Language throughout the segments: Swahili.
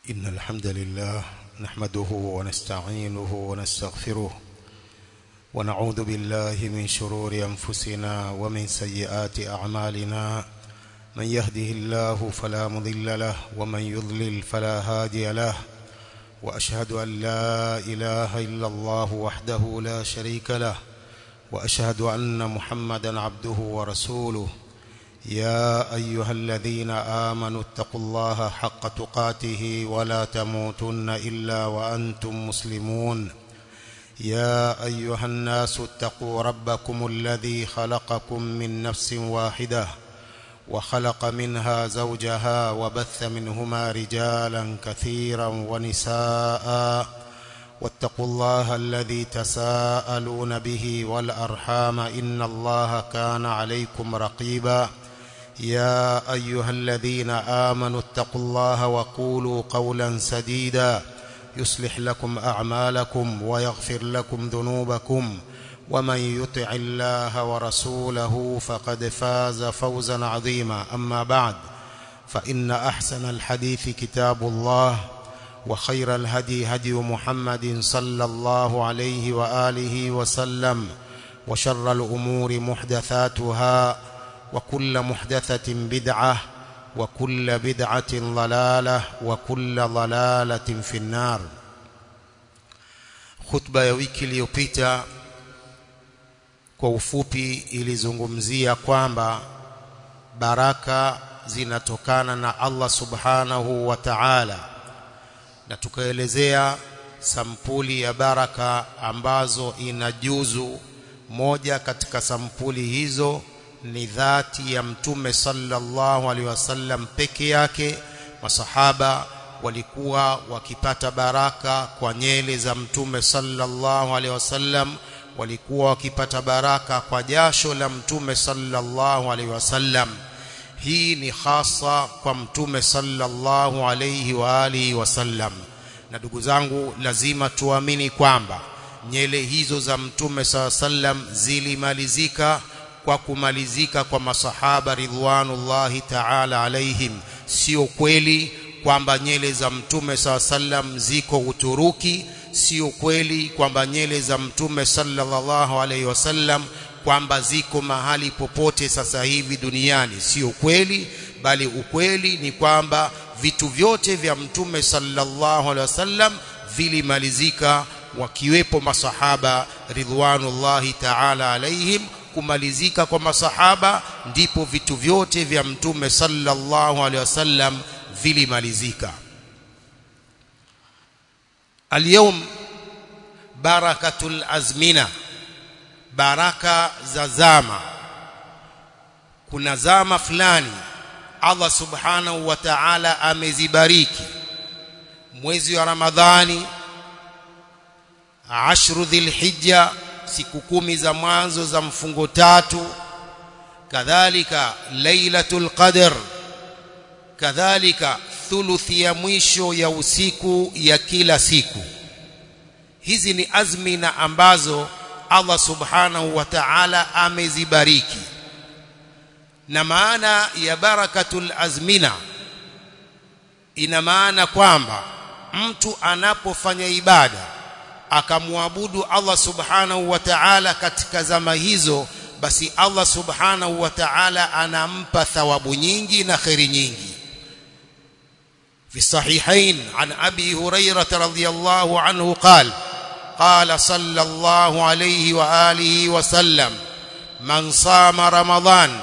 إن الحمد لله نحمده ونستعينه ونستغفره ونعوذ بالله من شرور أنفسنا ومن سيئات أعمالنا من يهده الله فلا مضل له ومن يضلل فلا هادي له وأشهد أن لا إله إلا الله وحده لا شريك له وأشهد أن محمدا عبده ورسوله يا أيها الذين آمنوا اتقوا الله حق تقاته ولا تموتن إلا وأنتم مسلمون يا أيها الناس اتقوا ربكم الذي خلقكم من نفس واحدة وخلق منها زوجها وبث منهما رجالا كثيرا ونساء واتقوا الله الذي تساءلون به والأرحام إن الله كان عليكم رقيبا يا أيها الذين آمنوا اتقوا الله وقولوا قولا سديدا يصلح لكم أعمالكم ويغفر لكم ذنوبكم ومن يطع الله ورسوله فقد فاز فوزا عظيما أما بعد فإن أحسن الحديث كتاب الله وخير الهدي هدي محمد صلى الله عليه وآله وسلم وشر الأمور محدثاتها وكل محدثة بدعة وكل بدعة ضلالة وكل ضلالة في النار خطبة ya wiki iliyopita kwa ufupi ilizungumzia kwamba baraka zinatokana na Allah subhanahu wa ta'ala na tukaelezea sampuli ya baraka ambazo inajuzu moja katika sampuli hizo ni dhati ya mtume sallallahu alaihi wasallam peke yake masahaba walikuwa wakipata baraka kwa nyele za mtume sallallahu alaihi wasallam walikuwa wakipata baraka kwa jasho la mtume sallallahu alaihi wasallam hii ni hasa kwa mtume sallallahu alaihi wa alihi wasallam na ndugu zangu lazima tuamini kwamba nyele hizo za mtume sallam zilimalizika kwa kumalizika kwa masahaba ridwanullahi ta'ala alaihim sio kweli kwamba nyele za mtume sallam ziko Uturuki sio kweli kwamba nyele za mtume sallallahu alaihi wasallam kwamba ziko mahali popote sasa hivi duniani sio kweli bali ukweli ni kwamba vitu vyote vya mtume sallallahu alaihi wasallam vilimalizika wakiwepo masahaba ridwanullahi ta'ala alaihim kumalizika kwa masahaba ndipo vitu vyote vya mtume sallallahu alaihi wasallam vilimalizika اليوم بركه الازمنه baraka za zama kuna zama fulani Allah subhanahu wa ta'ala amezibariki mwezi wa Ramadhani ashru dhilhijja siku kumi za mwanzo za mfungo tatu kadhalika lailatul qadr kadhalika thuluthi ya mwisho ya usiku ya kila siku hizi ni azmina ambazo Allah subhanahu wa ta'ala amezibariki na maana ya barakatul azmina ina maana kwamba mtu anapofanya ibada akamwabudu Allah subhanahu wa ta'ala katika zama hizo basi Allah subhanahu wa ta'ala anampa thawabu nyingi na khairi nyingi في الصحيحين عن أبي هريرة رضي الله عنه قال قال صلى الله عليه وآله وسلم من صام رمضان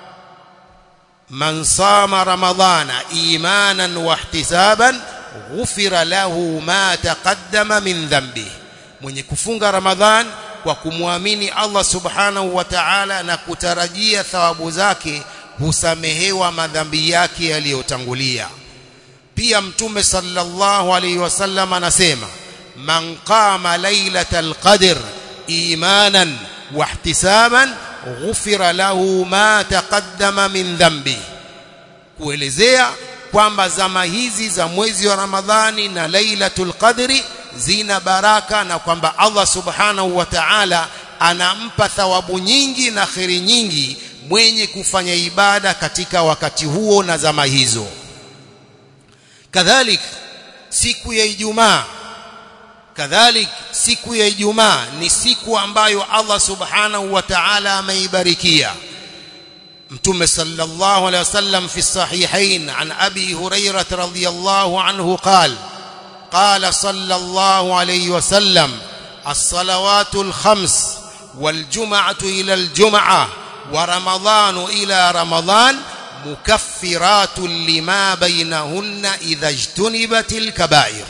من صام رمضان إيمانا واحتسابا غفر له ما تقدم من ذنبه mwenye kufunga ramadhan kwa kumwamini Allah subhanahu wa ta'ala na kutarajia thawabu zake husamehewa madhambi yake yaliyotangulia pia mtume sallallahu alaihi wasallam anasema man qama lailatal qadr imanan wahtisaban ghufira lahu ma taqaddama min dhanbi kuelezea kwamba zama hizi za mwezi wa Ramadhani na lailatul qadri zina baraka na kwamba Allah subhanahu wa ta'ala anampa thawabu nyingi na kheri nyingi mwenye kufanya ibada katika wakati huo na zama hizo kadhalik siku ya Ijumaa kadhalik siku ya Ijumaa ni siku ambayo Allah subhanahu wa ta'ala ameibarikia mtume sallallahu alayhi wasallam fi sahihain an abi hurairah radhiyallahu anhu qala قال صلى الله عليه وسلم الصلوات الخمس والجمعة إلى الجمعة ورمضان إلى رمضان مكفرات لما بينهن إذا اجتنبت الكبائر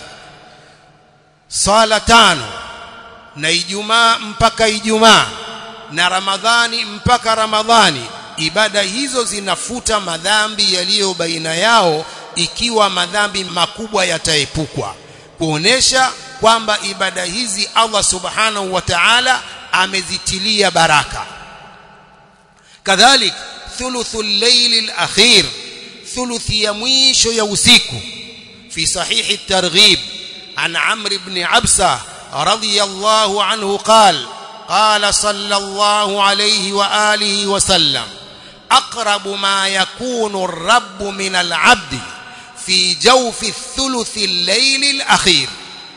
صلاة تانو na Ijumaa mpaka Ijumaa na Ramadhani mpaka Ramadhani ibada hizo zinafuta madhambi yaliyo baina yao ikiwa madhambi makubwa yataepukwa kuonesha kwamba ibada hizi Allah subhanahu wa ta'ala amezitilia baraka kadhalik thuluthul layl al-akhir thuluthi ya mwisho ya usiku fi sahihi at-targhib an amr ibn absa radiyallahu anhu qala قال صلى الله عليه واله وسلم اقرب ما يكون الرب من العبد في جوف الثلث الليل الأخير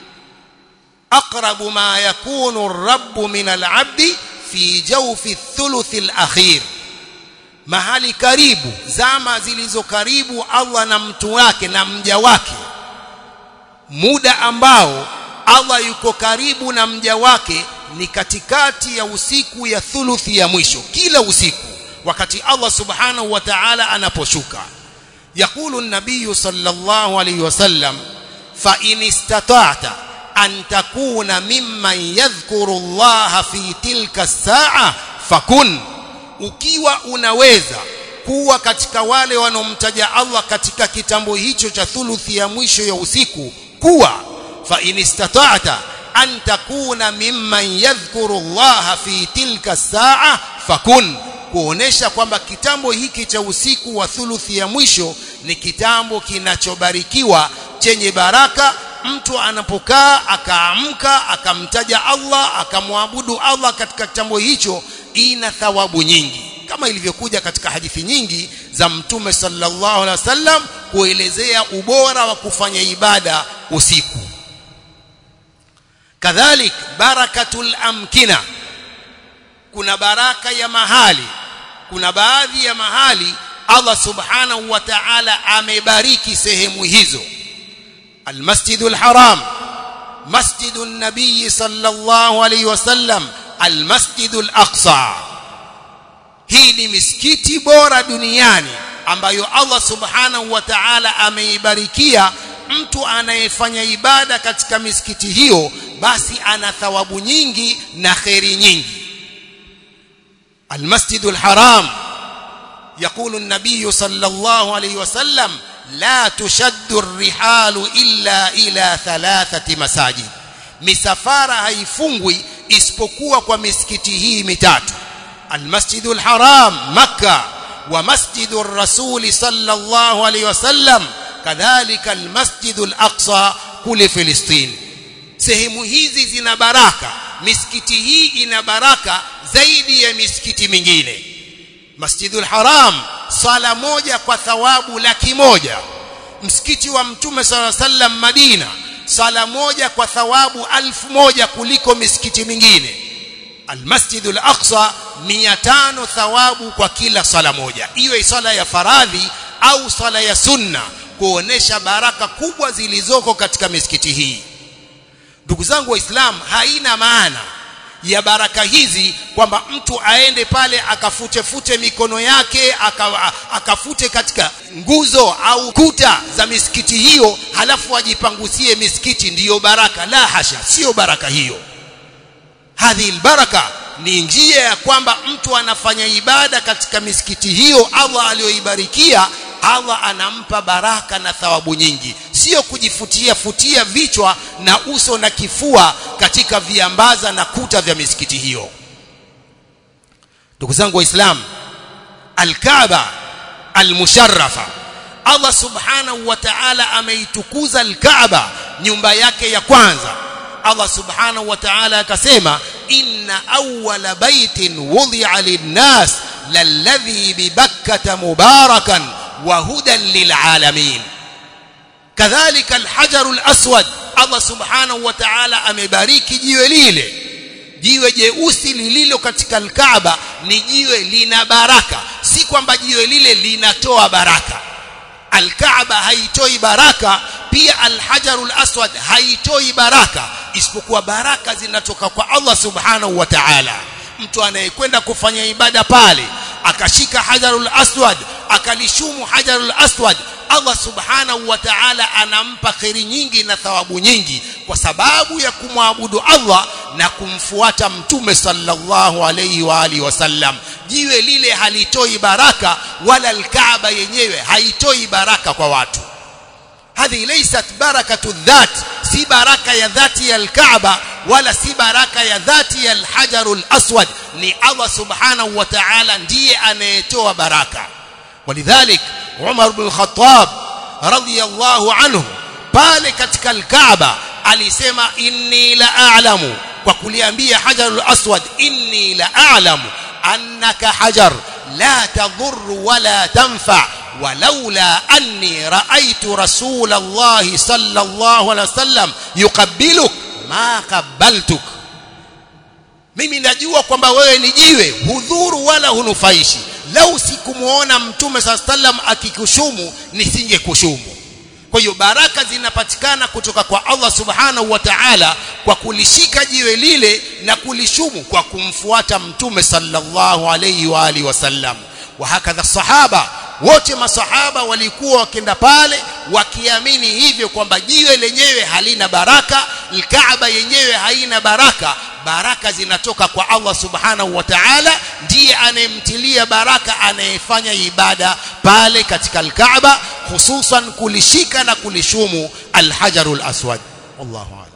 أقرب ما يكون الرب من العبد في جوف الثلث الأخير mahali karibu zama zilizo karibu Allah na mtu wake na mja wake muda ambao Allah yuko karibu na mja wake ni katikati ya usiku ya thuluthi ya mwisho kila usiku wakati Allah subhanahu wa ta'ala anaposhuka يقول النبي صلى الله عليه وسلم فإن استطعت أن تكون ممن يذكر الله في تلك الساعة فكن ukiwa unaweza kuwa katika wale wanaomtaja Allah katika kitambo hicho cha thuluthi ya mwisho ya usiku kuwa fa in istata'ta an takuna mimman yadhkuru Allah fi tilka saa fakun kuonesha kwamba kitambo hiki cha usiku wa thuluthi ya mwisho ni kitambo kinachobarikiwa chenye baraka mtu anapokaa akaamka akamtaja Allah akamwabudu Allah katika kitambo hicho ina thawabu nyingi kama ilivyokuja katika hadithi nyingi za mtume sallallahu alaihi wasallam kuelezea ubora wa kufanya ibada usiku kadhalik barakatul amkina kuna baraka ya mahali kuna baadhi ya mahali Allah subhanahu wa ta'ala amebariki sehemu hizo almasjidul haram masjidun nabii sallallahu alayhi wasallam almasjidul aqsa hii ni misikiti bora duniani ambayo Allah subhanahu wa ta'ala ameibarikia mtu anayefanya ibada katika misikiti hiyo basi ana thawabu nyingi na kheri nyingi المسجد الحرام يقول النبي صلى الله عليه وسلم لا تشد الرحال إلا إلى ثلاثة مساجد misafara haifungwi isipokuwa kwa misikiti hii mitatu المسجد الحرام مكة ومسجد الرسول صلى الله عليه وسلم كذلك المسجد الأقصى kule Filistini sehemu hizi zina baraka misikiti hii ina baraka zaidi ya misikiti mingine Masjidul Haram sala moja kwa thawabu laki moja msikiti wa mtume sala sallam Madina sala moja kwa thawabu alfu moja kuliko misikiti mingine Almasjidul Aqsa 500 thawabu kwa kila sala moja iwe sala ya faradhi au sala ya sunna kuonesha baraka kubwa zilizoko katika misikiti hii ndugu zangu waislamu haina maana ya baraka hizi kwamba mtu aende pale akafute fute mikono yake aka, akafute katika nguzo au kuta za misikiti hiyo halafu ajipangusie misikiti ndiyo baraka la hasha sio baraka hiyo hadhi baraka ni njia ya kwamba mtu anafanya ibada katika misikiti hiyo Allah aliyoibarikia Allah anampa baraka na thawabu nyingi sio kujifutia futia vichwa na uso na kifua katika viambaza na kuta vya misikiti hiyo ndugu zangu waislamu alkaaba almusharrafa Allah subhanahu wa ta'ala ameitukuza alkaaba nyumba yake ya kwanza Allah subhanahu wa ta'ala akasema inna awwala baitin wudi'a lin-nas lalladhi bi bakkata mubarakan wa hudan lil'alamin kadhalika alhajarul aswad Allah subhanahu wa ta'ala amebariki jiwe lile jiwe jeusi lililo katika alkaaba ni jiwe lina baraka si kwamba jiwe lile linatoa baraka alkaaba haitoi baraka pia alhajarul aswad haitoi baraka isipokuwa baraka zinatoka kwa Allah subhanahu wa ta'ala mtu anayekwenda kufanya ibada pale akashika hajarul aswad akalishumu hajarul aswad Allah subhanahu wa ta'ala anampa kheri nyingi na thawabu nyingi kwa sababu ya kumwabudu Allah na kumfuata mtume sallallahu alayhi wa alihi wasallam jiwe lile halitoi baraka wala alkaaba yenyewe haitoi baraka kwa watu hadhi laysat barakatu dhat si baraka ya dhati ya alkaaba wala si baraka ya dhati ya alhajarul aswad ni Allah subhanahu wa ta'ala ndiye anayetoa baraka ولذلك عمر بن الخطاب رضي الله عنه pale katika alkaaba alisema inni la a'lamu kwa kuliambia hajarul aswad inni la a'lamu annaka hajar la tadur wala tanfa ولولا أني رأيت رسول الله صلى الله عليه وسلم يقبلك ما قبلتك mimi najua kwamba wewe ni jiwe hudhuru wala hunufaishi lau sikumuona mtume saa sallam akikushumu nisingekushumu kwa hiyo baraka zinapatikana kutoka kwa Allah subhanahu wa ta'ala kwa kulishika jiwe lile na kulishumu kwa kumfuata mtume sallallahu alayhi wa alihi wasallam wa hakadha sahaba wote masahaba walikuwa wakienda pale wakiamini hivyo kwamba jiwe lenyewe halina baraka alkaaba yenyewe haina baraka baraka zinatoka kwa Allah subhanahu wa ta'ala ndiye anayemtilia baraka anayefanya ibada pale katika alkaaba hususan kulishika na kulishumu alhajarul aswad wallahu a'lam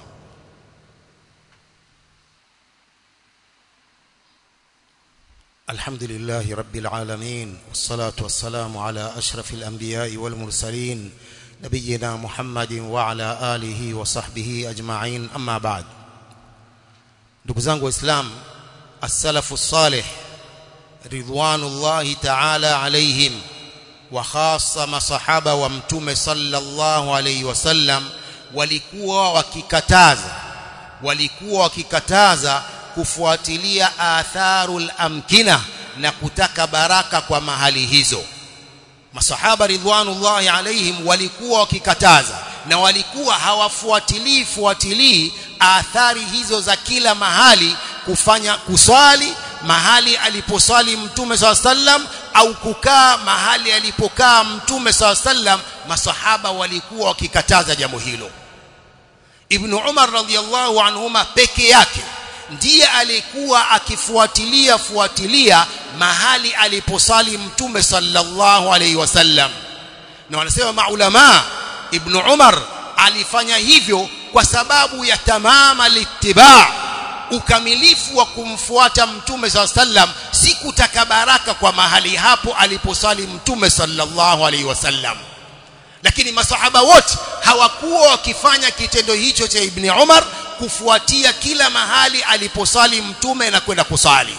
الحمد لله رب العالمين والصلاة والسلام على أشرف الأنبياء والمرسلين نبينا محمد وعلى آله وصحبه أجمعين أما بعد ndugu zangu waislamu as-salafu salih ridwanullahi ta'ala alaihim wa khassa masahaba wa mtume sallallahu alayhi wasallam walikuwa wakikataza walikuwa wakikataza kufuatilia atharul amkina na kutaka baraka kwa mahali hizo masahaba ridwanullahi alaihim walikuwa wakikataza na walikuwa hawafuatilii fuatilii athari hizo za kila mahali kufanya kuswali mahali aliposwali mtume saw sallam au kukaa mahali alipokaa mtume saw sallam masahaba walikuwa wakikataza jambo hilo ibn umar radhiyallahu anhuma peke yake ndiye alikuwa akifuatilia fuatilia mahali aliposali mtume sallallahu alaihi wasallam na wanasema maulama ibn Umar alifanya hivyo kwa sababu ya tamama littiba ukamilifu wa kumfuata mtume sallallahu alaihi wasallam si kutaka baraka kwa mahali hapo aliposali mtume sallallahu alaihi wasallam lakini masahaba wote hawakuwa wakifanya kitendo hicho cha ibn Umar kufuatia kila mahali aliposali mtume na kwenda kusali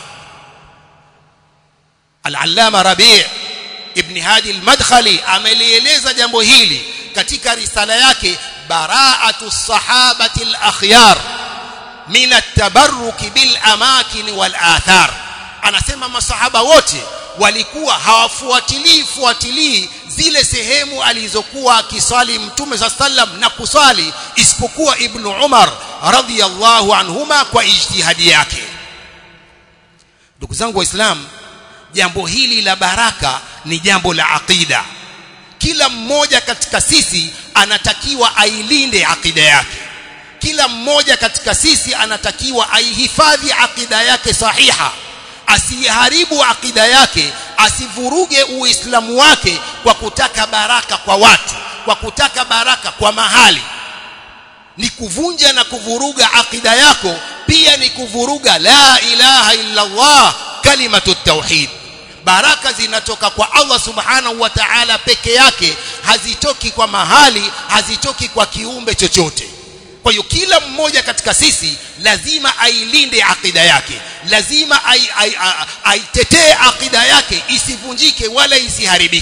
al-allama rabi' ibn hadi al-madkhali amelieleza jambo hili katika risala yake bara'atu sahabati al-akhyar min at-tabarruk bil amakin wal athar anasema masahaba wote walikuwa hawafuatilii fuatilii zile sehemu alizokuwa akisali mtume sa sallam na kusali isipokuwa ibn Umar radhiyallahu anhuma kwa ijtihadi yake ndugu zangu waislamu jambo hili la baraka ni jambo la aqida kila mmoja katika sisi anatakiwa ailinde aqida yake kila mmoja katika sisi anatakiwa aihifadhi aqida yake sahiha asiharibu akida yake asivuruge uislamu wake kwa kutaka baraka kwa watu kwa kutaka baraka kwa mahali ni kuvunja na kuvuruga akida yako pia ni kuvuruga la ilaha illa Allah kalimatu tauhid baraka zinatoka kwa Allah subhanahu wa ta'ala peke yake hazitoki kwa mahali hazitoki kwa kiumbe chochote kwa hiyo kila mmoja katika sisi lazima ailinde akida yake lazima aitetee akida yake isivunjike wala isiharibike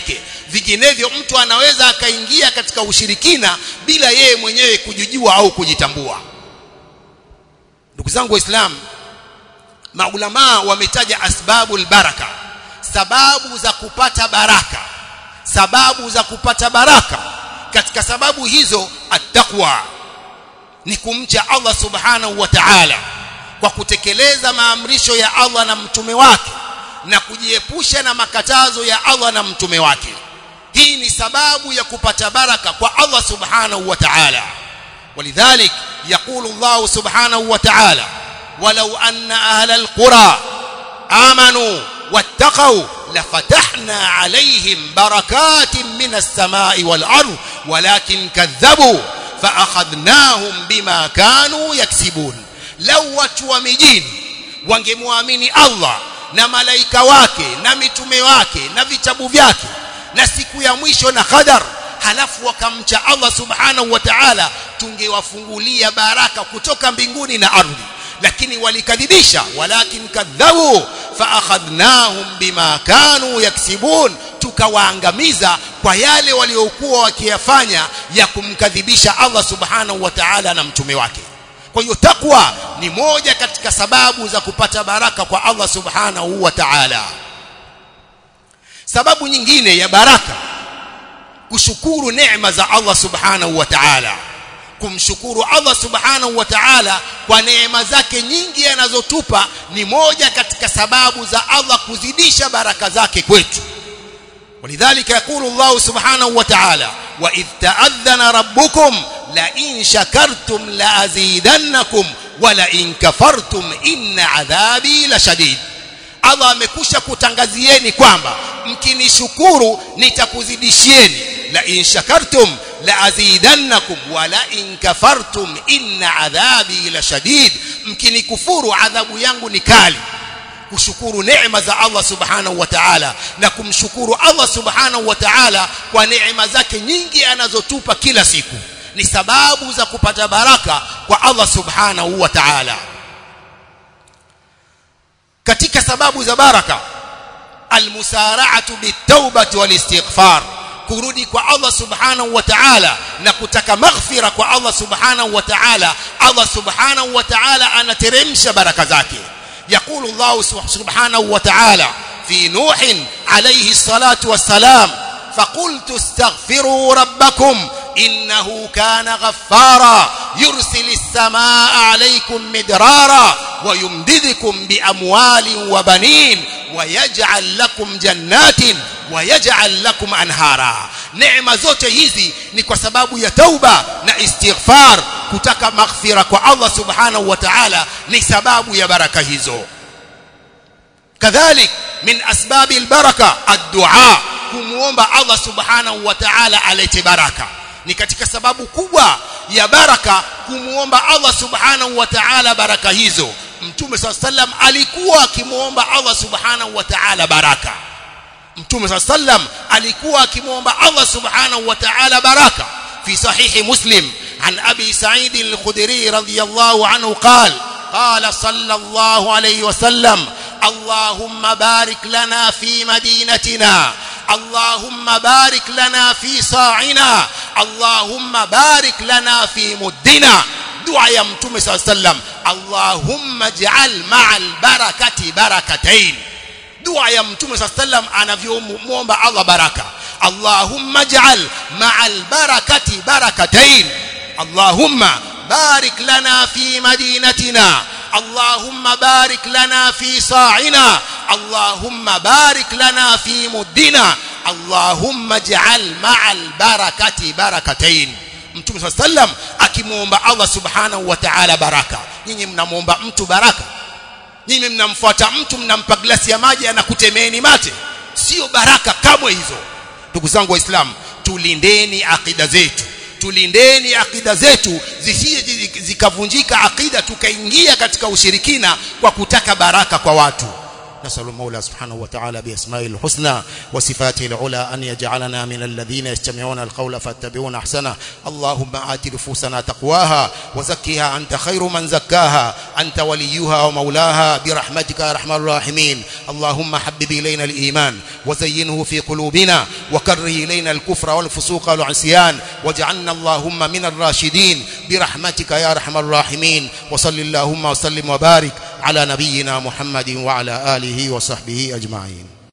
vinginevyo mtu anaweza akaingia katika ushirikina bila yeye mwenyewe kujijua au kujitambua ndugu zangu waislamu maulamaa wametaja asbabul baraka sababu za kupata baraka sababu za kupata baraka katika sababu hizo attaqwa ni kumcha Allah subhanahu wa ta'ala kwa kutekeleza maamrisho ya Allah na mtume wake na kujiepusha na makatazo ya Allah na mtume wake hii ni sababu ya kupata baraka kwa Allah subhanahu wa ta'ala ولذلك يقول الله سبحانه وتعالى ولو أن أهل القرى آمنوا واتقوا لفتحنا عليهم بركات من السماء والأرض ولكن كذبوا فأخذناهم بما كانوا يكسبون لو watu wa mijini wangemwamini Allah na malaika wake na mitume wake na vitabu vyake na siku ya mwisho na qadar halafu wakamcha Allah subhanahu wa ta'ala tungewafungulia baraka kutoka mbinguni na ardhi lakini walikadhibisha walakin kadhabu faakhadhnahum bima kanu yaksibun tukawaangamiza kwa yale waliokuwa wakiyafanya ya kumkadhibisha Allah subhanahu wa ta'ala na mtume wake kwa hiyo takwa ni moja katika sababu za kupata baraka kwa Allah subhanahu wa ta'ala sababu nyingine ya baraka kushukuru neema za Allah subhanahu wa ta'ala kumshukuru Allah subhanahu wa ta'ala kwa neema zake nyingi anazotupa ni moja katika sababu za Allah kuzidisha baraka zake kwetu ولذلك يقول الله سبحانه وتعالى وإذ تأذن ربكم لئن شكرتم لأزيدنكم ولئن كفرتم إن عذابي لشديد Allah amekusha kutangazieni kwamba mkinishukuru nitakuzidishieni la in shakartum la azidannakum wa la in kafartum inna adhabi la shadid mkinikufuru adhabu yangu ni kali kushukuru neema za Allah subhanahu wa ta'ala na kumshukuru Allah subhanahu wa ta'ala kwa neema zake nyingi anazotupa kila siku ni sababu za kupata baraka kwa Allah subhanahu wa ta'ala katika sababu za baraka almusara'atu bitawbati walistighfar kurudi kwa Allah subhanahu wa ta'ala na kutaka maghfira kwa Allah subhanahu wa ta'ala Allah subhanahu wa ta'ala anateremsha baraka zake يقول الله سبحانه وتعالى في نوح عليه الصلاة والسلام فقلت استغفروا ربكم إنه كان غفارا يرسل السماء عليكم مدرارا ويمددكم بأموال وبنين ويجعل لكم جنات ويجعل لكم أنهارا neema zote hizi ni kwa sababu ya tauba na istighfar kutaka maghfira kwa Allah subhanahu wa ta'ala ni sababu ya baraka hizo kadhalik min asbabi albaraka ad-du'a kumuomba Allah subhanahu wa ta'ala alete baraka ni katika sababu kubwa ya baraka kumuomba Allah subhanahu wa ta'ala baraka hizo mtume sallam alikuwa akimuomba Allah subhanahu wa ta'ala baraka mtume sallam alikuwa akimuomba Allah subhanahu wa ta'ala baraka fi sahihi muslim an abi sa'id al-khudri radiyallahu anhu qala qala sallallahu alayhi wa sallam اللهم بارك لنا في مدينتنا اللهم بارك لنا في صاعنا اللهم بارك لنا في مدنا دعاء يا متوم صلى الله عليه وسلم اللهم اجعل مع البركه بركتين dua ya mtume saa sallam anavyomwomba Allah baraka Allahumma ij'al ma'al barakati barakatain Allahumma barik lana fi madinatina Allahumma barik lana fi sa'ina Allahumma barik lana fi muddina Allahumma ij'al ma'al barakati barakatain Mtume saa sallam akimwomba Allah subhanahu wa ta'ala baraka nyinyi mnamwomba mtu baraka nyinyi mnamfuata mtu mnampa glasi ya maji anakutemeeni mate sio baraka kamwe hizo ndugu zangu waislamu tulindeni akida zetu tulindeni akida zetu zisije zikavunjika akida tukaingia katika ushirikina kwa kutaka baraka kwa watu نسأل المولى سبحانه وتعالى بأسمائه الحسنى وصفاته العلى أن يجعلنا من الذين يستمعون القول فاتبعون أحسنه اللهم آت نفوسنا تقواها وزكها أنت خير من زكاها أنت وليها ومولاها برحمتك يا أرحم الراحمين اللهم حبب إلينا الإيمان وزينه في قلوبنا وكره إلينا الكفر والفسوق والعصيان واجعلنا اللهم من الراشدين برحمتك يا أرحم الراحمين وصل اللهم وسلم وبارك على نبينا محمد وعلى آله وصحبه أجمعين